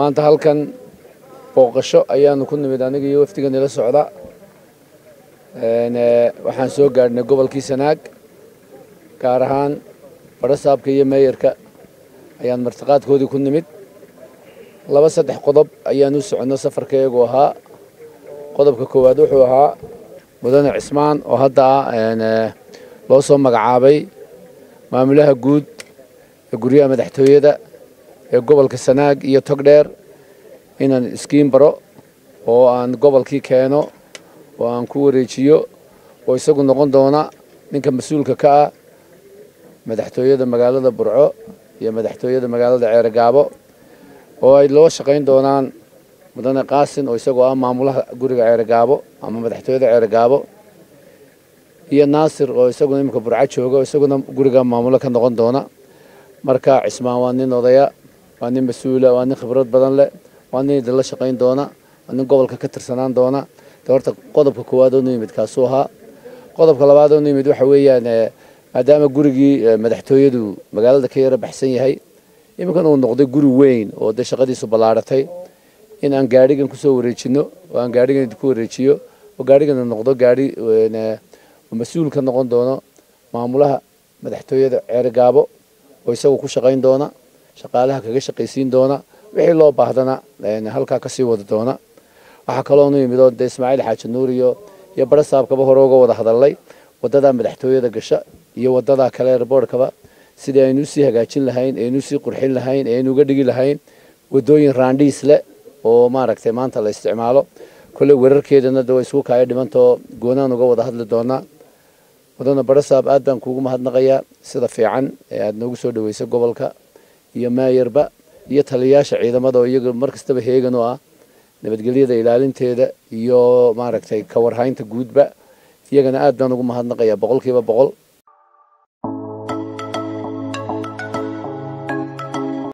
maanta halkan booqasho ayaanu ku nimid aniga iyo wafdiga nila socda waxaan soo gaadhnay gobolkii sanaag gaar ahaan badhasaabka iyo meeyarka ayaan martiqaadkoodii ku nimid laba saddex qodob ayaan u soconno safarkayagu ahaa qodobka koowaad wuxuu ahaa mudane cismaan oo hadda ah loo soo magacaabay maamulaha guud ee guryaha madaxtooyada ee gobolka sanaag iyo togdheer inaan iskiin baro oo aan gobolkii keeno oo aan ku wareejiyo oo isagu noqon doona ninka mas-uulka ka ah madaxtooyada magaalada burco iyo madaxtooyada magaalada ceerogaabo oo ay loo shaqayn doonaan mudane qaasin oo isagoo ah maamulaha guriga ceerogaabo ama madaxtooyada ceerogaabo iyo naasir oo isaguna iminka burco jooga oo isaguna guriga maamulo ka noqon doona marka cismaan waa nin odaya waa nin mas-uula waa nin khibrad badan leh waa nin idinla shaqayn doona waa nin gobolka ka tirsanaan doona de horta qodobka koowaad oo nu yimid kaasuu ahaa qodobka labaad oo nu yimid waxa weeyaan maadaama gurigii madaxtooyadu magaalada ka yara baxsan yahay iminkan uu noqday guri weyn oo dee shaqadiisu ballaaratay in aan gaadhigan kusoo wareejino oo aan gaadhigan idinku wareejiyo oo gaadhigana noqdo gaadhi mas-uul ka noqon doono maamulaha madaxtooyada ceerogaabo oo isagu ku shaqayn doona shaqaalaha kaga shaqaysiin doona wixii loo baahdana halkaa kasii wada doona waxaa kaloonu yimid oo dee ismaaciil xaaji nuur iyo iyo barasaabkaba hore uga wada hadalnay wadadaa madaxtooyada gasha iyo wadadaa kale airboortkaba sidii aynu usii hagaajin lahayn aynu usii qurxin lahayn aynu uga dhigi lahayn wadooyin raandhiis leh oo maaragtay maanta la isticmaalo kolley wararkeedana de way isku kaaya dhimantoo goonaan uga wada hadli doonaa mudane barasaab aad baan kuugu mahadnaqayaa sida fiican ee aada noogu soo dhaweysay gobolka iyo maayarba iyo taliyayaasha ciidamada oo iyaga mar kastaba heegan oo ah nabadgelyada ilaalinteeda iyo maaragtay kawarhaynta guudba iyagana aad baan ugu mahadnaqayaa boqolkiiba boqol